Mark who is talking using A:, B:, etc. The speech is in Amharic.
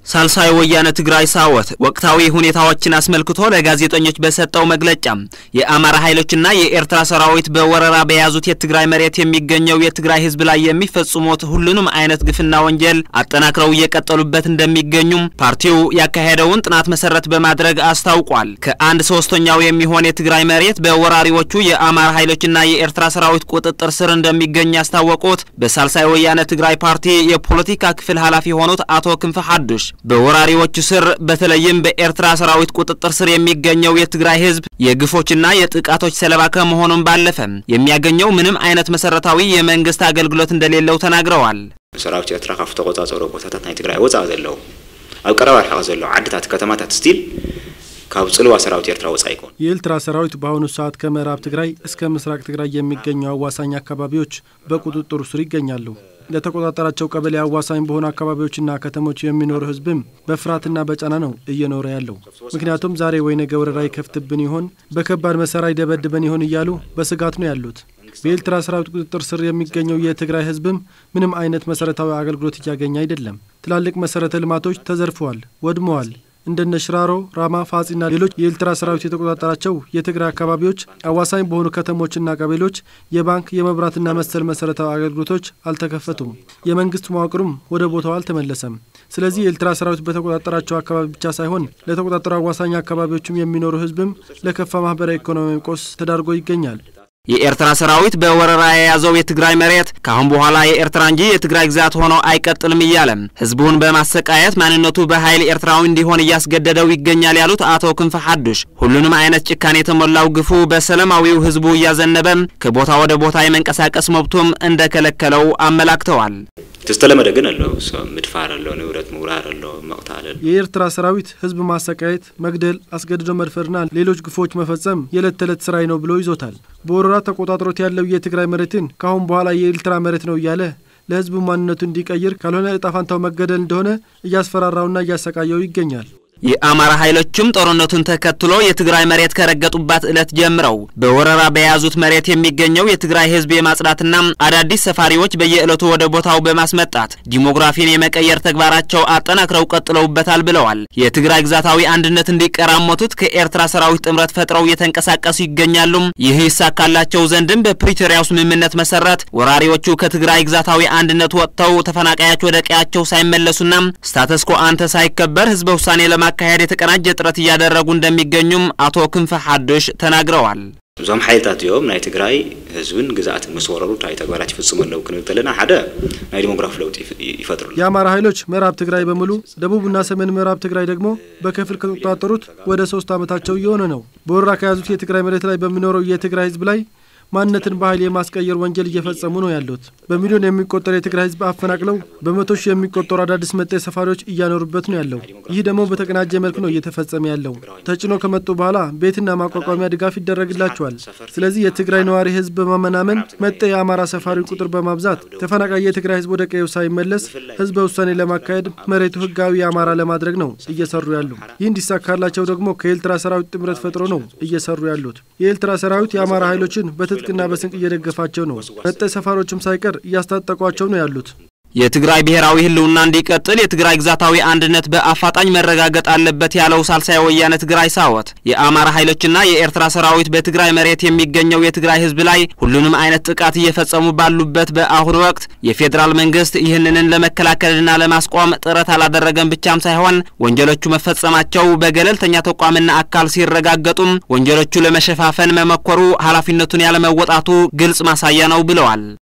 A: ሳልሳይ ወያነ ትግራይ ሳወት ወቅታዊ ሁኔታዎችን አስመልክቶ ለጋዜጠኞች በሰጠው መግለጫ የአማራ ኃይሎችና የኤርትራ ሰራዊት በወረራ በያዙት የትግራይ መሬት የሚገኘው የትግራይ ሕዝብ ላይ የሚፈጽሙት ሁሉንም አይነት ግፍና ወንጀል አጠናክረው እየቀጠሉበት እንደሚገኙም ፓርቲው ያካሄደውን ጥናት መሰረት በማድረግ አስታውቋል። ከአንድ ሶስተኛው የሚሆን የትግራይ መሬት በወራሪዎቹ የአማራ ኃይሎችና የኤርትራ ሰራዊት ቁጥጥር ስር እንደሚገኝ ያስታወቁት በሳልሳይ ወያነ ትግራይ ፓርቲ የፖለቲካ ክፍል ኃላፊ የሆኑት አቶ ክንፈ ሐዱሽ በወራሪዎቹ ስር በተለይም በኤርትራ ሰራዊት ቁጥጥር ስር የሚገኘው የትግራይ ህዝብ የግፎችና የጥቃቶች ሰለባ ከመሆኑም ባለፈ የሚያገኘው ምንም አይነት መሰረታዊ የመንግስት አገልግሎት እንደሌለው ተናግረዋል።
B: ሰራዊት ኤርትራ ካብ ተቆጻጸሮ ቦታታት ናይ ትግራይ ወፃእ ዘለዉ ኣብ ቀረባ ርሕቀት ዘለዉ ዓድታት ከተማታት ስቲል ካብ ጽልዋ ሰራዊት ኤርትራ ወፃእ ይኮን።
C: የኤርትራ ሰራዊት በአሁኑ ሰዓት ከምዕራብ ትግራይ እስከ ምስራቅ ትግራይ የሚገኙ አዋሳኝ አካባቢዎች በቁጥጥሩ ስር ይገኛሉ። ለተቆጣጠራቸው ቀበሌ አዋሳኝ በሆኑ አካባቢዎችና ከተሞች የሚኖር ህዝብም በፍርሃትና በጫና ነው እየኖረ ያለው። ምክንያቱም ዛሬ ወይ ነገ ወረራ ይከፍትብን ይሆን፣ በከባድ መሳሪያ ይደበድበን ይሆን እያሉ በስጋት ነው ያሉት። በኤርትራ ሰራዊት ቁጥጥር ስር የሚገኘው የትግራይ ህዝብም ምንም አይነት መሰረታዊ አገልግሎት እያገኘ አይደለም። ትላልቅ መሰረተ ልማቶች ተዘርፈዋል፣ ወድመዋል። እንደነ ሽራሮ፣ ራማ፣ ፋጺና ሌሎች የኤርትራ ሰራዊት የተቆጣጠራቸው የትግራይ አካባቢዎች አዋሳኝ በሆኑ ከተሞችና ቀበሌዎች የባንክ የመብራትና መሰል መሰረታዊ አገልግሎቶች አልተከፈቱም። የመንግስት መዋቅሩም ወደ ቦታው አልተመለሰም። ስለዚህ የኤርትራ ሰራዊት በተቆጣጠራቸው አካባቢ ብቻ ሳይሆን ለተቆጣጠሩ አዋሳኝ አካባቢዎችም የሚኖሩ ህዝብም ለከፋ ማህበራዊ ኢኮኖሚያዊ ቀውስ ተዳርጎ ይገኛል።
A: የኤርትራ ሰራዊት በወረራ የያዘው የትግራይ መሬት ካሁን በኋላ የኤርትራ እንጂ የትግራይ ግዛት ሆኖ አይቀጥልም እያለ ህዝቡን በማሰቃየት ማንነቱ በኃይል ኤርትራዊ እንዲሆን እያስገደደው ይገኛል ያሉት አቶ ክንፈ ሐዱሽ ሁሉንም አይነት ጭካኔ የተሞላው ግፉ በሰላማዊው ህዝቡ እያዘነበ ከቦታ ወደ ቦታ የመንቀሳቀስ መብቱም እንደከለከለው አመላክተዋል።
B: ዝተለመደ ግን ኣሎ ምድፋር ኣሎ ንብረት ምውራር ኣሎ መቕታል ኣሎ
C: የኤርትራ ሰራዊት ህዝብ ማሰቃየት፣ መግደል፣ አስገድዶ መድፈርና ሌሎች ግፎች መፈጸም የዕለት ተዕለት ስራዬ ነው ብሎ ይዞታል። በወረራ ተቆጣጥሮት ያለው የትግራይ መሬትን ካሁን በኋላ የኤርትራ መሬት ነው እያለ ለህዝቡ ማንነቱ እንዲቀይር ካልሆነ እጣ ፋንታው መገደል እንደሆነ እያስፈራራውና እያሰቃየው ይገኛል።
A: የአማራ ኃይሎችም ጦርነቱን ተከትሎ የትግራይ መሬት ከረገጡባት ዕለት ጀምረው በወረራ በያዙት መሬት የሚገኘው የትግራይ ህዝብ የማጽዳትና አዳዲስ ሰፋሪዎች በየዕለቱ ወደ ቦታው በማስመጣት ዲሞግራፊን የመቀየር ተግባራቸው አጠናክረው ቀጥለውበታል ብለዋል። የትግራይ ግዛታዊ አንድነት እንዲቀራመቱት ከኤርትራ ሰራዊት ጥምረት ፈጥረው እየተንቀሳቀሱ ይገኛሉ። ይህ ይሳካላቸው ዘንድም በፕሪቶሪያው ስምምነት መሰረት ወራሪዎቹ ከትግራይ ግዛታዊ አንድነት ወጥተው ተፈናቃዮች ወደ ቀያቸው ሳይመለሱና ስታተስኮ አንተ ሳይከበር ህዝበ ውሳኔ ለማ ማካሄድ የተቀናጀ ጥረት እያደረጉ እንደሚገኙም አቶ ክንፈ ሐዱሽ ተናግረዋል።
B: እዞም ሓይልታት እዚኦም ናይ ትግራይ ህዝብን ግዛኣትን ምስ ወረሩ እንታይ ተግባራት ይፍጽሙ ኣለዉ ክንብል ከለና ሓደ ናይ ዲሞግራፊ ለውጢ ይፈጥሩ
C: የአማራ ኃይሎች ምዕራብ ትግራይ በሙሉ ደቡብና ሰሜን ምዕራብ ትግራይ ደግሞ በከፊል ከተቆጣጠሩት ወደ ሶስት ዓመታቸው እየሆነ ነው። በወረራ ከያዙት የትግራይ መሬት ላይ በሚኖረው የትግራይ ህዝብ ላይ ማንነትን በኃይል የማስቀየር ወንጀል እየፈጸሙ ነው ያሉት። በሚሊዮን የሚቆጠር የትግራይ ህዝብ አፈናቅለው በመቶ ሺህ የሚቆጠሩ አዳዲስ መጤ ሰፋሪዎች እያኖሩበት ነው ያለው። ይህ ደግሞ በተቀናጀ መልክ ነው እየተፈጸመ ያለው። ተጭኖ ከመጡ በኋላ ቤትና ማቋቋሚያ ድጋፍ ይደረግላቸዋል። ስለዚህ የትግራይ ነዋሪ ህዝብ በማመናመን መጤ የአማራ ሰፋሪ ቁጥር በማብዛት ተፈናቃይ የትግራይ ህዝብ ወደ ቀዬው ሳይመለስ ህዝበ ውሳኔ ለማካሄድ መሬቱ ህጋዊ የአማራ ለማድረግ ነው እየሰሩ ያሉ። ይህ እንዲሳካላቸው ደግሞ ከኤርትራ ሰራዊት ጥምረት ፈጥሮ ነው እየሰሩ ያሉት። የኤርትራ ሰራዊት የአማራ ኃይሎችን በትጥቅና በስንቅ እየደገፋቸው ነው። መጤ ሰፋሪዎችም ሳይቀር እያስታጠቋቸው ነው ያሉት።
A: የትግራይ ብሔራዊ ህልውና እንዲቀጥል የትግራይ ግዛታዊ አንድነት በአፋጣኝ መረጋገጥ አለበት ያለው ሳልሳይ ወያነ ትግራይ ሳወት የአማራ ኃይሎችና የኤርትራ ሰራዊት በትግራይ መሬት የሚገኘው የትግራይ ህዝብ ላይ ሁሉንም አይነት ጥቃት እየፈጸሙ ባሉበት በአሁኑ ወቅት የፌዴራል መንግስት ይህንንን ለመከላከልና ለማስቆም ጥረት አላደረገም ብቻም ሳይሆን ወንጀሎቹ መፈጸማቸው በገለልተኛ ተቋምና አካል ሲረጋገጡም ወንጀሎቹ ለመሸፋፈን መመኮሩ ኃላፊነቱን ያለመወጣቱ ግልጽ ማሳያ ነው ብለዋል።